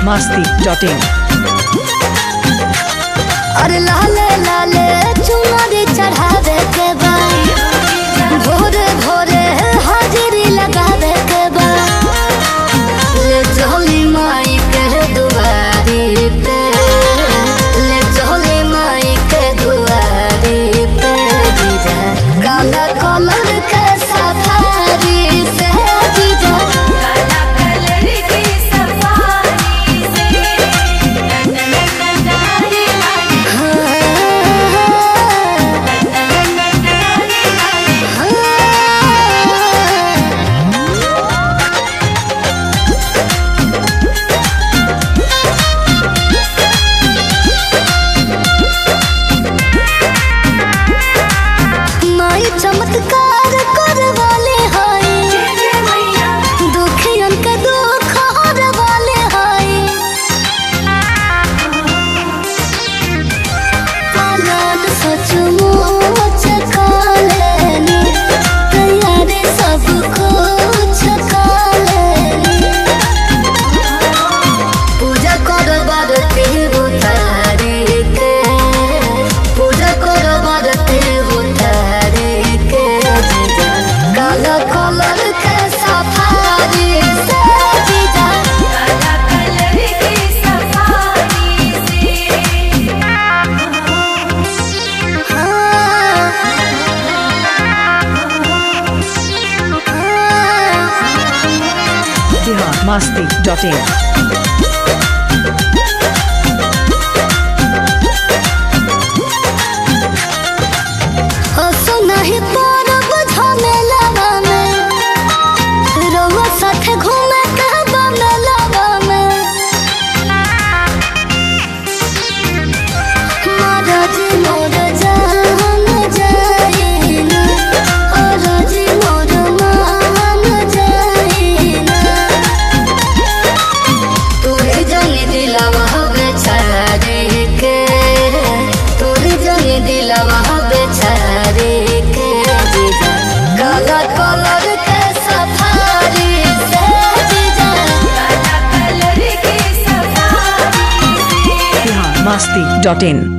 masti.in. अरे लाले लाले चुनरी चढ़ावे के बा भोरे भोरे हाजिरी लगावे के बा ले चली माई के दुआरी पे ले चली माई के दुआरी पे जीजा काला कलर के सफारी से जीजा काला कलर की सफारी से नन्ननन्ननारी नारी माई चमत्कार करवाले हाय जय जय मैया दुखियन के दुख हरवाले हाय पालन सचमुच कालेनी तैयारी सब कुछ कालेनी पूजा करबार तेहु तारे के पूजा करबार तेहु तारे के जीजा काला कलर के सफारी से जीजा काला कलर की सफारी से Bihar masti.in. हसो नहीं परब झमेलावा में रउआ साथे घूमे के बमेलावा में महाराज मोर जान जाइना महाराज मोर मान जाइना तोरे जने दिलवा बेचारे के तोरे जने दिलवा बेचारे के जीजा काला कलर के सफारी से जीजा काला कलर की सफारी से Bihar masti.in.